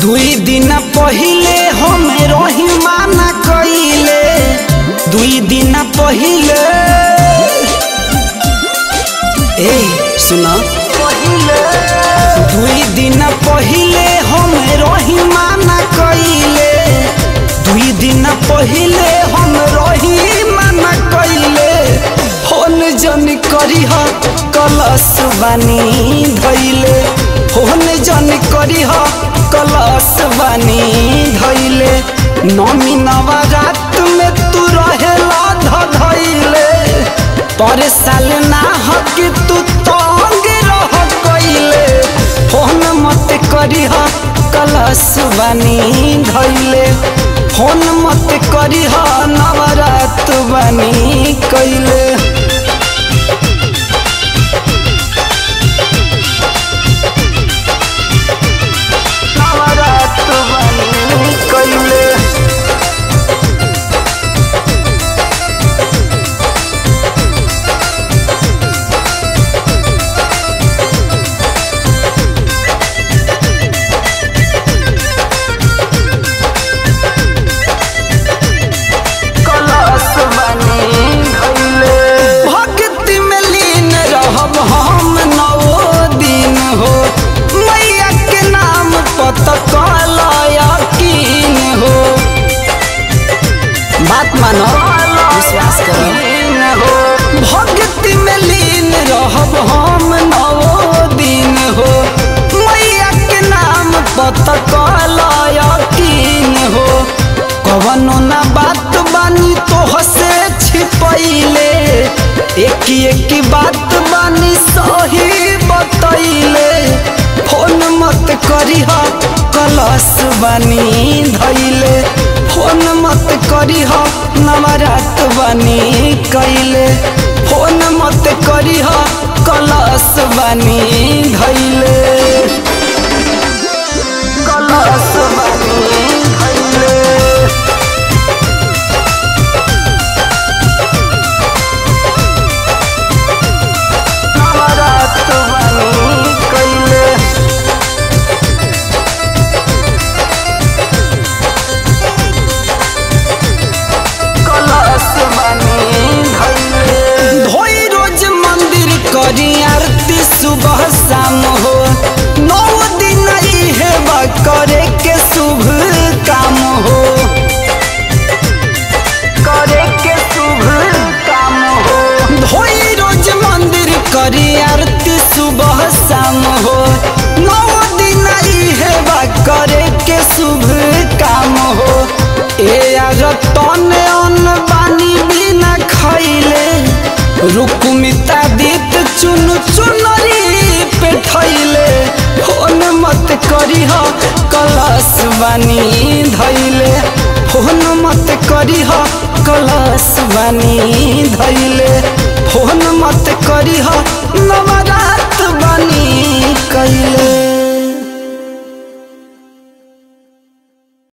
दुई दिन पहिले हम रही माना कइले दुई दिन पहिले ए सुना दुई दिन पहिले हम रही माना कइले दुई दिन पहिले हम रही माना कइले फोन जन करीह कलश बानी धैले फोन जन करीह कलश बानी धैले नमी नवरात में तू रहेला धधैले पर साल ना हक तू तंग रह कइले फोन मत करीह कलश बानी धैले फोन मत करीह नवरात बानी कइले नवरात बानी कइले कलश बनी धइले भक्ति में लीन रहब हम नौ दिन हो मैया के नाम पत यकीन हो बात मानो विश्वास करो भक्ति में लीन रहब हम नौ दिन हो मैया के नाम पत यकीन हो कवनो ना बात बानी तो से छिपैले एक एक बात बानी सही बतैले फोन मत करीह कलश बानी धैले फोन मत करीह नवरात बानी कैले फोन मत करीह कलश बानी धैले कलश बानी धैले नवरात बानी कैले कलश बानी धैले धोई रोज मंदिर करी आरती सुबह शाम हो नौ दिन इहे बा करे के शुभ काम हो करे के शुभ काम हो धोई रोज मंदिर करी आरती सुबह शाम हो नौ दिन इहे बा करे के शुभ काम हो ए रतन अन्न बानी बिना खैले रुकुमिता दीत चुन चुनरी पे थैले फोन मत करीह कलश बानी धैले फोन मत करीह कलश बानी धैले फोन मत करीह नवरात